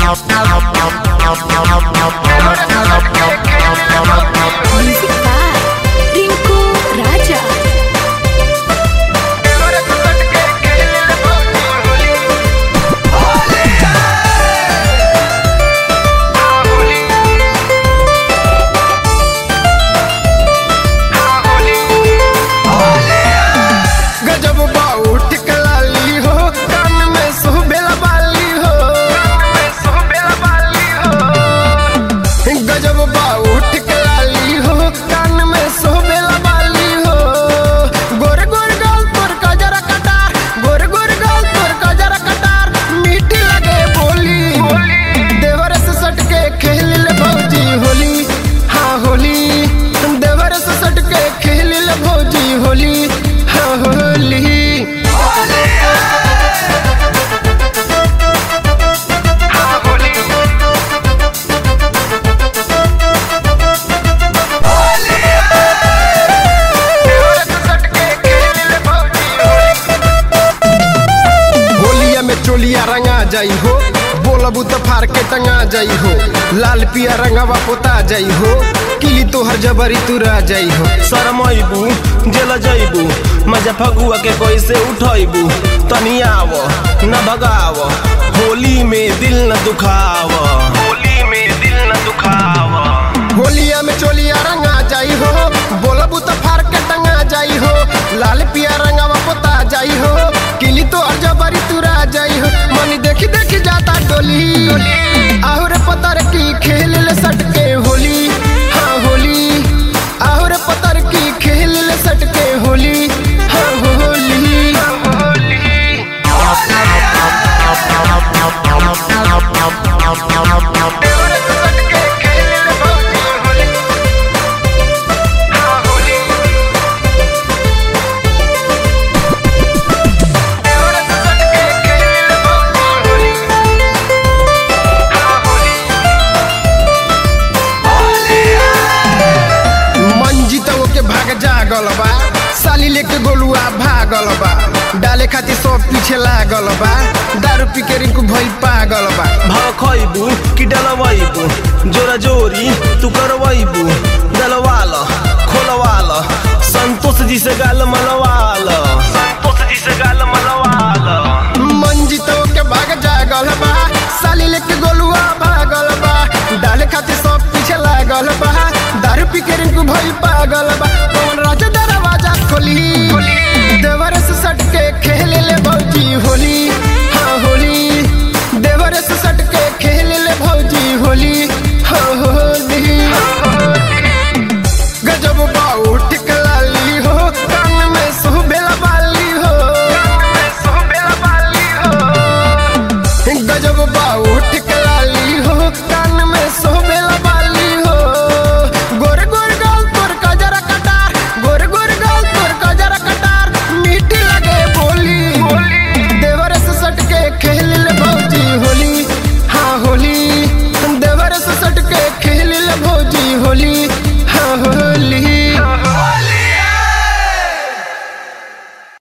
Music by Rinku Raja. गजब बाऊ टिकलाली हो कान में सुबेला बाली हो गजब बाऊ टिकलाली हो कान में सुबेला बाली हो गोर गोर गाल तोर कजरा कटार गोर गोर गाल तोर कजरा कटार मीठी लगे बोली देवर से सट के खेल ले भौजी होली हाँ होली देवर से सट के खेल ले भौजी होली हाँ होली होलिया में चोलिया रंगा जाई हो बोलबू तो फार के टंगा जाई हो लाल पिया रंगवा पोता जाई हो किली तोहर जबरी तुरा जाई हो शरमैबू जेल जैबू मजा फगुआ के कैसे उठैबू तनी आव न भगाव होली में दिल न दुखाव होली में दिल न दुखाव होलिया में चोलिया रंगा जाई हो बोलबू तो फार के टंगा जाई हो लाल पिया रंगवा पोता जाई हो किली तोहर जबरी तुरा जाई हो मनी देखी देखी जाता डोली आहुर पतर की खेल ले सट के होली हाँ होली आहुर पतर की खेल ले सट के होली हाँ होली मंजितव के भाग जागल बा साली लेके गोलुआ भागल बा डाले खातिर सब पीछे लागल बा दारू पी के रिंकू भइल पागल बा भखैबू कि डलवैबू जोरा जोरी तू करवैबू डलवाल खोलवाल संतोष जी से गाल मलवाल संतोष जी से गाल मलवाल मंजितव के भाग जागल बा साली लेके गोलुआ भागल बा डाले खातिर सब पीछे लागल बा दारू पी के रिंकू भइल पागल